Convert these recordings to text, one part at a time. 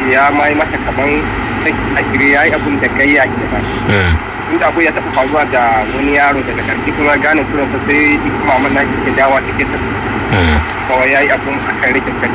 ya ma yi mata kaman a shirye ya yi abin da gayya ke ba inda abu ya taɓa faruwa da wani yaro daga ƙarfi kuma gane kuran sa sai kuma mana ke dawa take ta kawai ya yi abin a kan rikin sani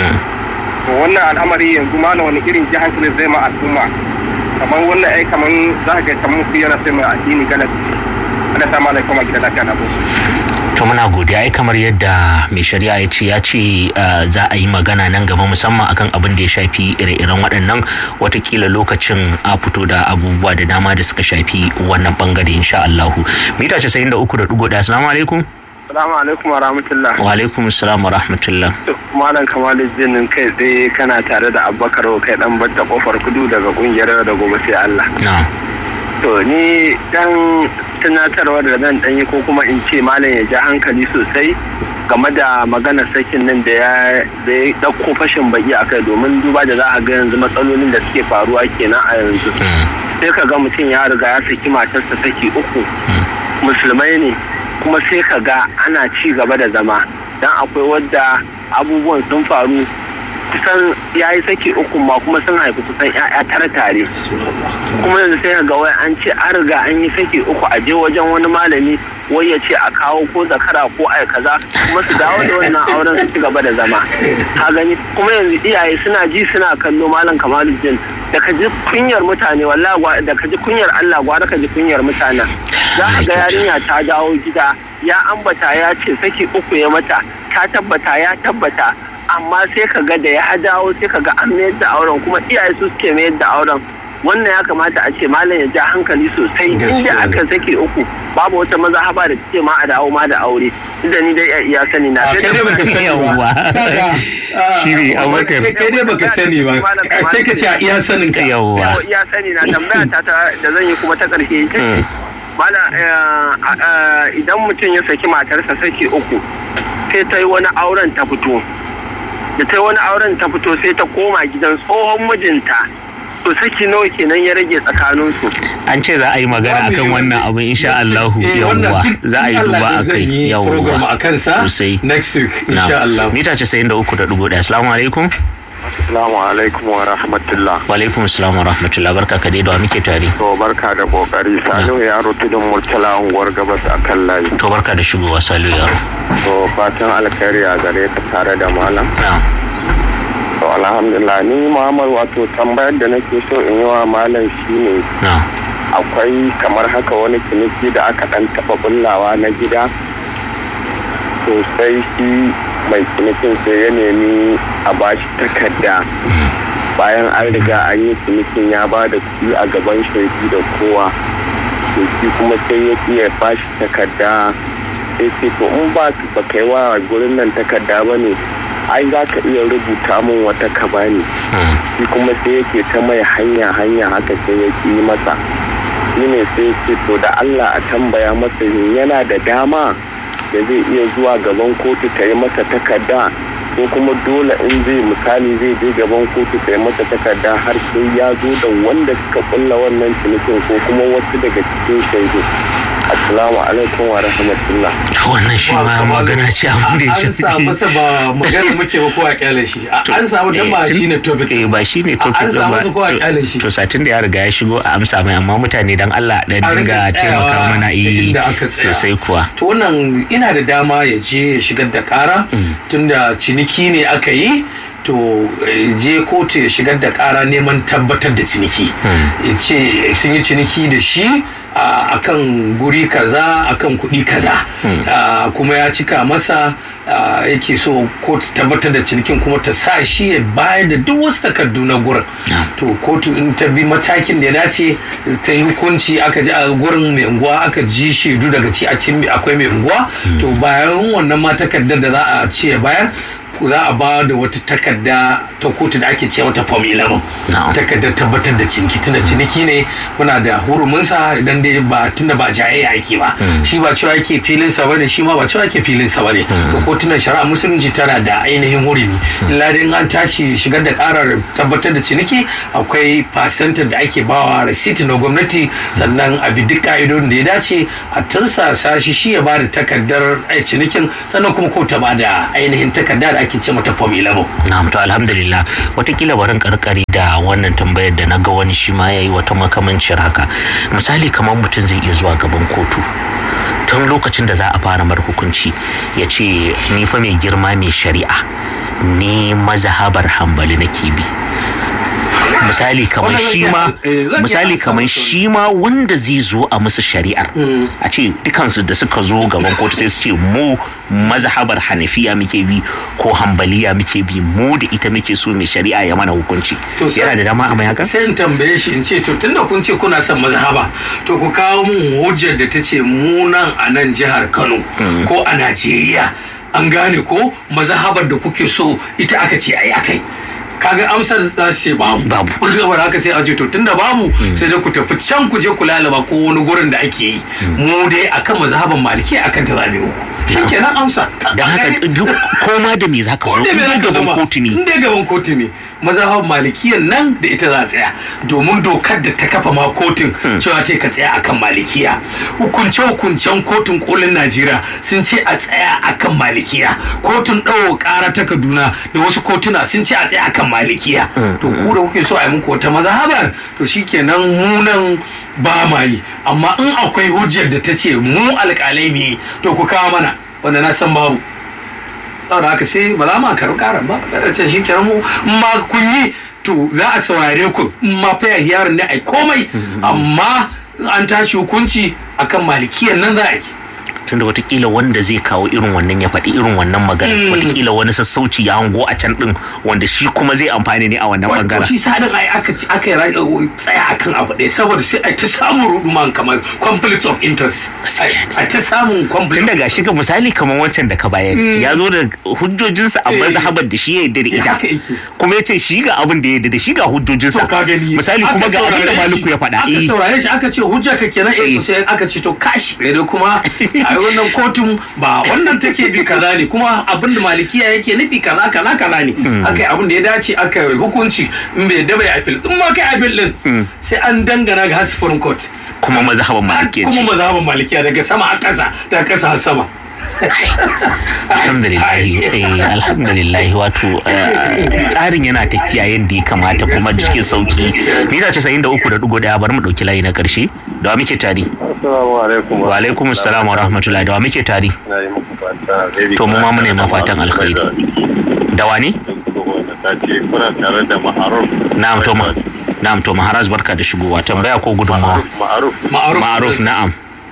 to wannan al'amari yanzu ma na wani irin ji hankali zai ma al'umma kamar wannan ai kamar za ka ga kamar su yana sai mai addini galabi ana sama alaikum a gidan lafiya na bosu to muna godiya ai kamar yadda mai shari'a ya ce ya ce za a yi magana nan gaba musamman akan abin da ya shafi ire-iren waɗannan watakila lokacin a fito da abubuwa da dama da suka shafi wannan bangare insha Allahu mita 93.1 assalamu alaikum Salamu alaikum wa rahmatullah. wa alaikum assalam wa rahmatullah Malam Kamalu Jinin kai tsaye kana tare da Abubakar kai dan batta kofar kudu daga kungiyar da gobe sai Allah. na To ni dan tunatarwa da zan ɗanyi ko kuma in ce malam ya ja hankali sosai game da maganar sakin nan da ya da ya ɗauko fashin baki a kai domin duba da za a ga yanzu matsalolin da suke faruwa kenan a yanzu. Sai ka ga mutum ya riga ya saki matarsa saki uku musulmai ne kuma sai ka ga ana ci gaba da zama dan akwai wadda abubuwan sun faru kusan ya yi saki uku ma kuma sun haifi kusan 'ya'ya tara tare kuma yanzu sai ga wai an ce an riga an yi saki uku a je wajen wani malami wai ya ce a kawo ko zakara ko ai kaza kuma su dawo da wannan auren su ci gaba da zama ka gani kuma yanzu iyaye suna ji suna kallo malam kamaluddin da ka ji kunyar mutane wallahi da ka ji kunyar Allah gwara ka ji kunyar mutanen za a ga yarinya ta dawo gida ya ambata ya ce saki uku ya mata ta tabbata ya tabbata amma sai ka ga da ya dawo sai ka ga an mayar da auren kuma iyaye su suke mayar da auren wannan ya kamata a ce malam ya ja hankali sosai inda aka sake uku babu wata maza haba da ce ma a dawo ma da aure inda ni dai iya sani na kai dai baka sani ba shi ne abubakar kai dai baka sani ba sai ka ce a iya sanin ka yawwa iya sani na tambaya ta da zan yi kuma ta karshe ita ce mala idan mutum ya saki matarsa saki uku sai ta yi wani auren ta fito da ta yi wani auren ta fito sai ta koma gidan tsohon mijinta to saki nawa kenan ya rage tsakaninsu an ce za a yi magana akan wannan abu insha Allahu yawwa za a yi duba a kai program a kansa sosai next week insha Allah mita 93.1 assalamu alaikum Assalamu alaikum wa rahmatullah. wa alaikum assalam wa rahmatullah barka ka dai da wa muke tare To barka da kokari Salihu yaro tudun Murtala unguwar gabas a kan layi. to barka da shigowa salu yaro To fatan alkhairi a gare ka tare da malam. na To alhamdulillah ni Muhammad wato tambayar da nake so in yi wa malam shine na akwai kamar haka wani ciniki da aka dan taba bullawa na gida to sai shi mai cinikin sai ya nemi a bashi takarda bayan an riga an yi cinikin ya ba da kuɗi a gaban shaidu da kowa to shi kuma sai ya ƙi ya bashi takarda sai ce to in ba ba kai wa gurin nan takarda ba ne ai za ka iya rubuta min wata ka bani shi kuma sai yake ta mai hanya hanya haka sai ya ƙi masa shi ne sai ce to da Allah a tambaya masa yana da dama da zai iya zuwa gaban kotu ta yi masa takarda ko kuma dole in zai misali zai je gaban kotu ta yi masa takarda har sai ya zo da wanda suka kulla wannan cinikin ko kuma wasu daga cikin shaidu assalamu alaikum wa rahmatullah wannan shi ma magana ce abin da ya an sa masa ba magana muke ba ko a kyale shi an samu dan ba shine topic eh ba shine topic an samu su ko a kyale shi to satin da ya riga ya shigo a amsa mai amma mutane dan Allah dan A dinga rika taimaka tsayawa mana eh inda aka tsaya. sosai kuwa to wannan ina da dama ya je ya shigar da kara tunda ciniki ne aka yi to eh, je kotu ya shigar da kara neman tabbatar da ciniki ya ce sun yi ciniki da shi a kan guri kaza akan kuɗi kaza Ah, kuma ya cika masa ah, yake so kotu tabbatar da cinikin kuma ta sa shi ya bayar da duk wasu takardu na gurin to kotu in ta bi matakin da ya dace ta yi hukunci aka ji a gurin mai unguwa aka ji shaidu daga ci a cikin akwai mai unguwa to bayan wannan ma takardar da za a ce ya bayar za a ba da wata takarda ta kotu da ake ce mata form 11 Na'am. takardar tabbatar da ciniki tunda ciniki ne muna da hurumunsa idan dai ba tunda ba jayayya ake ba shi ba cewa yake filin sa bane shi ma ba cewa yake filin sa bane to kotunan shari'a musulunci tana da ainihin hurumi illa dai in an tashi shigar da karar tabbatar da ciniki akwai fasantar da ake bawa receipt na gwamnati sannan a bi duk ka'idodin da ya dace a tursasa shi shi ya ba da takardar ai, cinikin sannan kuma ko ta ba da ainihin takarda da ake ake ce mata form 11 na'am to alhamdulillah watakila barin karkari da wannan tambayar da na ga wani shi ma yayi wata makamancin haka misali kamar mutum zai iya zuwa gaban kotu tun lokacin da za a fara mar hukunci ya ce ni fa mai girma mai shari'a ni mazhabar hambali nake bi misali kamar shi ma misali kamar shi ma wanda zai zo a musu shari'ar a ce dukansu da suka zo gaban kotu sai su ce mu mazhabar hanafiya muke bi ko hambaliya muke bi mu da ita muke so mai shari'a ya mana hukunci yana da dama a mai haka sai in tambaye shi in ce to tunda kun ce kuna son mazhaba to ku kawo mun hujjar da ta ce mu nan a nan jihar Kano ko a Najeriya an gane ko mazhabar da kuke so ita aka ce ai akai kaga amsar za su ce babu Babu. gabar haka sai a ce to tunda babu sai dai ku tafi can ku je ku lalaba ko wani gurin da ake yi mu dai akan mazhaban maliki akan ta zabe uku shikenan amsa don haka duk koma da me zaka zo Wanda in bai dai zaka gaban zama kotu ne in dai gaban kotu ne mazhaban malikiyan nan da ita za a tsaya domin dokar da ta kafa ma kotun cewa ta ka tsaya akan malikiya hukunce hukuncen kotun kolin najeriya sun ce a tsaya akan malikiya kotun ɗaukar ƙara ta kaduna da wasu kotuna sun ce a tsaya akan malikiya to ku da kuke so a yi muku wata mazhabar to shikenan mu nan ba ma yi amma in akwai hujjar da ta ce mu alƙalai ne to ku kawo mana wanda na san babu saboda haka sai ba za mu karɓi karan ba da ce shi kenan mu in ma kun yi to za a saurare ku in ma fa yaron ne ai komai amma an tashi hukunci akan malikiyan nan za a yi tunda watakila wanda zai kawo irin wannan ya faɗi irin wannan magana watakila wani sassauci ya hango a can din wanda shi kuma zai amfani ne a wannan Wato bangaren shi sa din ai aka ci aka yi ra- tsaya akan abu ɗaya saboda sai a ta samun ruduman kamar conflict of interest Gaskiya ne. a ta samun conflict tun daga shi ka misali kamar wancan da ka bayar ya zo da hujjojinsa a Eh. mazhabar da shi ya yarda da Eh, ita haka yake. kuma ya ce shi ga abin da ya yarda da shi ga hujjojinsa to ka gani misali aka kuma ga abin da saurare maliku shi, ya faɗa aka eh. saurare shi aka ce hujja ka kenan eh Eh. to sai aka ce to kashi sai dai kuma ai wannan kotun ba wannan take bi kaza ne kuma abin da malikiya yake nufi kaza kaza kaza ne aka yi abin da ya dace aka yi hukunci in bai da bai appeal in ma kai appeal din sai an dangana ga Supreme Court kuma mazhaban malikiya kuma ce mazhaban malikiya daga sama a ƙasa daga ƙasa har sama alhamdulillah eh, alhamdulillah wato eh, tsarin yana tafiya yadda ya kamata kuma cikin sauki ni da 93.1 bari mu dauki layi na karshe da wa muke tari Assalamu alaikum. wa alaikum assalam wa rahmatullahi da wa muke tari Na yi muku fata alheri. To, mu ma muna yi ma fatan alkhairi. da wa ne Ta ce kuna tare da ma'aruf. na'am to ma na'am to maharaz barka da shigowa tambaya ko gudunmawa Ma'aruf. ma'aruf ma'aruf na'am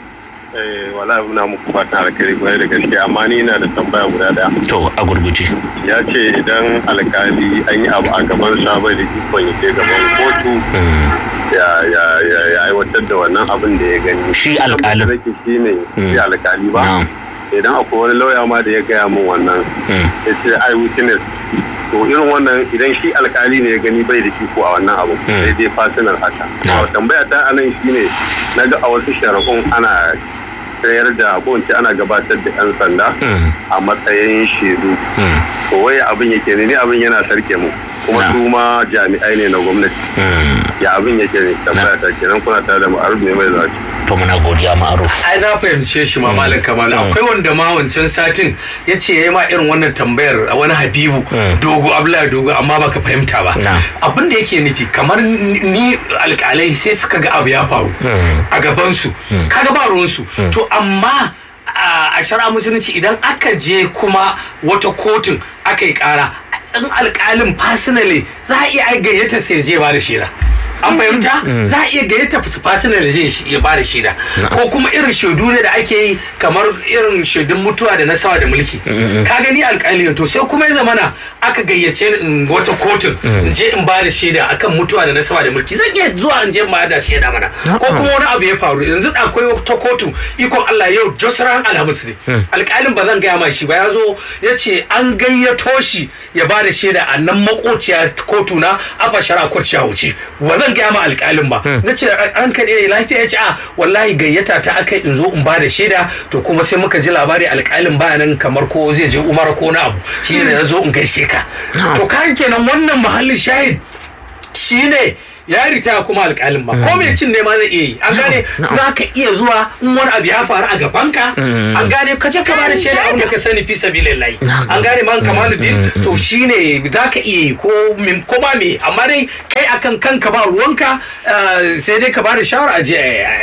Eh, wala muna muku fatan alkhairi kwarai da gaske amma ni ina da tambaya guda daya. to a gurguje Ya ce idan alkali an yi abu a gaban sa bai da ikon ya je gaban kotu Mm, ya ya ya ya aiwatar da wannan abin da ya gani. Shi alkalin. Rake shi ne shi alkali ba. na'am Idan akwai wani lauya ma da ya gaya min wannan Mm, ya ce ai witness to irin wannan idan shi alkali ne ya gani bai da iko a wannan abu Mm. sai dai fasinar haka Na. to tambaya ta anan shine na ga a wasu shari'un ana tsayar da ko in ce ana gabatar da yan sanda mm, a matsayin shaidu mm, to waye abin yake ne ni abin yana sarke mu kuma Na. su ma jami'ai ne na gwamnati mm. ya abin yake ne tambaya ta kenan kuna tare da ma'aruf ne mai zaci to muna godiya ma'aruf ai na fahimce shi ma malam kamal Mm. akwai wanda ma wancan satin ya ce ya yi ma irin wannan tambayar a wani habibu Mm. dogo abdullahi dogo amma baka fahimta ba Na. abin da yake nufi kamar ni alkalai sai suka ga abu ya faru Mm. a gabansu kaga ba ruwansu to amma a a shari'a musulunci idan aka je kuma wata kotun aka yi kara in alkalin personally za a iya ai gayyata sai je ba da shaida an fahimta za a iya gayyata su personally zai shi- ya ba da shaida ko kuma irin shaidu ne da ake yi kamar irin shaidun mutuwa da na sawa da mulki ka gani alkali ne to sai kuma ya zamana aka gayyace ni in wata kotun in je in ba da shaida akan mutuwa da na sawa da mulki zan iya zuwa in je in ba da shaida mana ko kuma wani abu ya faru yanzu akwai wata kotun ikon Allah yau josran alhamis ne alkalin ba zan gaya ma shi ba ya zo ya ce an gayyato shi ya ba da shaida a nan makociya kotu na afa shara kwaciya wuce ba zan gaya ma alkalin ba na ce an kaɗe lafiya ya ce a wallahi gayyata ta aka in zo in ba da shaida to kuma sai muka ji labari alkalin baya nan kamar ko zai je umara ko na abu shi ne na zo in gaishe ka to kan kenan wannan mahallin shahid shine ya yi ritaya kuma alƙalin ma ko mai cin ne ma zai iya yi an gane za ka iya zuwa in wani abu ya faru a gabanka an gane ka je ka bada shaida abin da ka sani fi sabilillahi an gane man kamaluddin to shine za ka iya yi ko min- ko ba me amma dai kai akan kanka ba ruwanka eh, sai dai ka bada shawara a je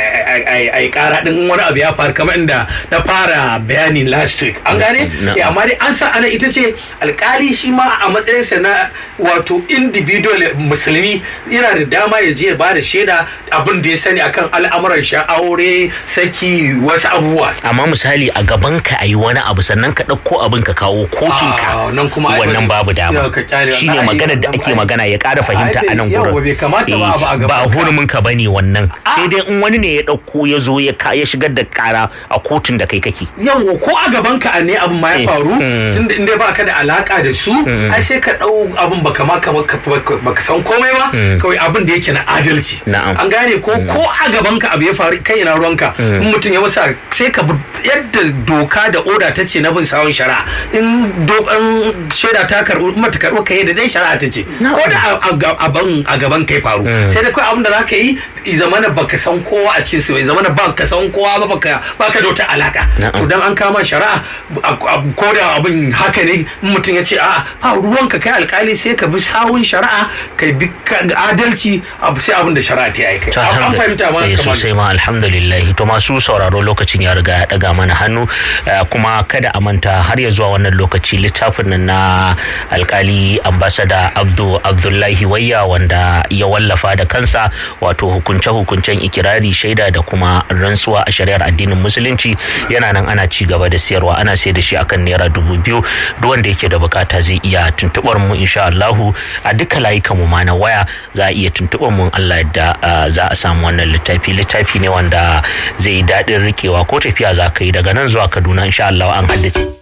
a yi kara din in wani abu ya faru kamar inda na fara bayani last week an gane Na'am. Eh, amma dai an sa ana ita ce alkali shi ma a matsayinsa na wato individual musulmi yana da dama ya je ya ba da shaida abin da ya sani akan al'amuran shi aure saki wasu abubuwa amma misali a gaban ka ayi wani abu sannan ka ɗauko abin ka kawo kotun ka Ah, nan kuma ai wannan ba- babu dama Yau ka kyale shine wannan ai- maganar da ake ai- magana ya ƙara fahimta ai, a nan yau gurin bai kamata ba abu a Eh, gaban ba ka. hurumin ka bane wannan sai dai in wani ne ya ɗauko ya zo ya ka- ya shigar da ƙara a kotun da kai kake yau ko a gaban ka ne abin ma ya faru Mm. tunda inda ba ka da alaka da su ai sai ka dau abin baka ma ka- baka baka san komai ba kawai abin da yake na adalci Na'am. an gane ko ko a gaban ka abu ya faru kai na ruwanka in mutum ya masa sai ka bi yadda doka da oda ta ce na bin sawun shari'a in do- in shaida ta karɓi mata karɓi ka yi da dai shari'a ta ce ko da a- a ga- abin a gaban kai faru sai da kawai abin da za ka yi i zamana baka san kowa a cikin su bai zamana ba ka san kowa ba baka baka da wata alaka Na'am. to dan an kama shari'a a- a- ko da abin haka ne in mutum ya ce a ba ruwanka kai alkali sai ka bi sawun shari'a ka bi ka- adalci abu sai abin da shari'a ta yi kai To, an alhamdu- fahimta ma eh, kamar sosai ma alhamdulillah to masu sauraro lokacin ya riga ya daga mana hannu eh, kuma kada a manta har ya zuwa wannan lokaci littafin nan na alkali ambasada abdu abdullahi wayya wanda ya wallafa da kansa wato hukunce-hukuncen ikirari shaida da kuma rantsuwa a shari'ar addinin musulunci yana nan ana ci gaba da siyarwa ana sayar da shi akan naira dubu biyu duk wanda yake da bukata zai iya tuntubar mu insha Allahu a duka layukan mu ma na waya za a iya tuntubar mu in Allah yadda ah, za a samu wannan littafi littafi ne wanda zai yi daɗin rikewa ko tafiya za ka yi daga nan zuwa Kaduna insha Allah an haddace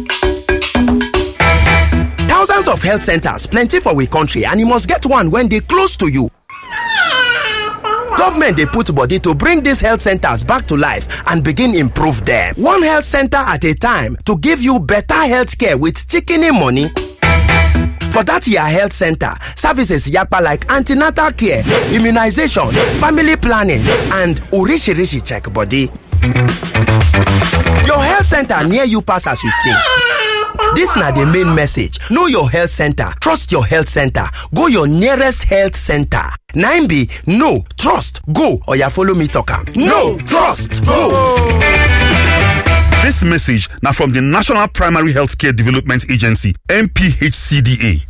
Thousands of health centers plenty for we country and you must get one when they close to you. Government dey put body to bring these health centers back to life and begin improve them. One health center at a time to give you better health care with shikini money. For that your health center, services yapa like antenatal care, immunization, family planning, and urishirishi check body. Your health center near you pass as you think. This na the main message. Know your health center. Trust your health center. Go your nearest health center. 9B, no, trust, go, or ya follow me talk am. No, trust, go. This message now from the National Primary Healthcare Development Agency, NPHCDA.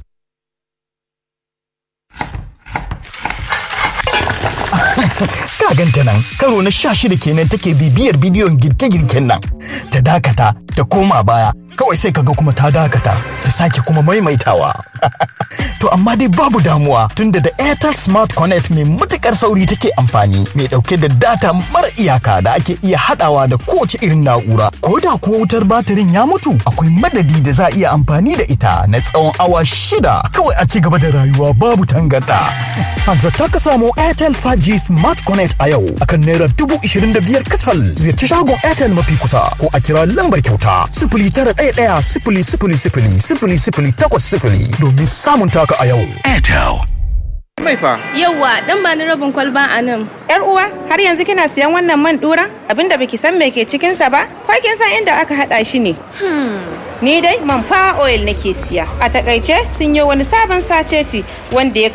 Ka ganta nan karo na sha shida kenan take bibiyar bidiyon girke-girken nan. Ta dakata ta koma baya kawai sai kaga kuma ta dakata ta sake kuma maimaitawa. to amma dai babu damuwa tunda da Airtel Smart Connect mai matukar sauri take amfani mai dauke da data mara iyaka da ake iya hadawa da kowace irin na'ura. Ko da kuwa wutar batirin ya mutu akwai madadi da za a iya amfani da ita na tsawon awa shida kawai a ci gaba da rayuwa babu tangarda. Hanzarta ka samu Airtel 5G Smart Connect a yau akan naira dubu ishirin da biyar kacal ziyarci shagon Airtel mafi kusa ko a kira lambar kyauta sifili tara ɗaya ɗaya sifili sifili sifili sifili sifili takwas sifili domin samun taka a yau. Airtel. Mai fa. Yawwa, dan ba ni rabin kwalba a nan. Yar uwa, har yanzu kina siyan wannan man dura? Abinda baki san me ke cikin sa ba? Ko kin san inda aka hada shi ne? Ni dai man fa oil nake siya. A takaice sun yi wani sabon saceti wanda ya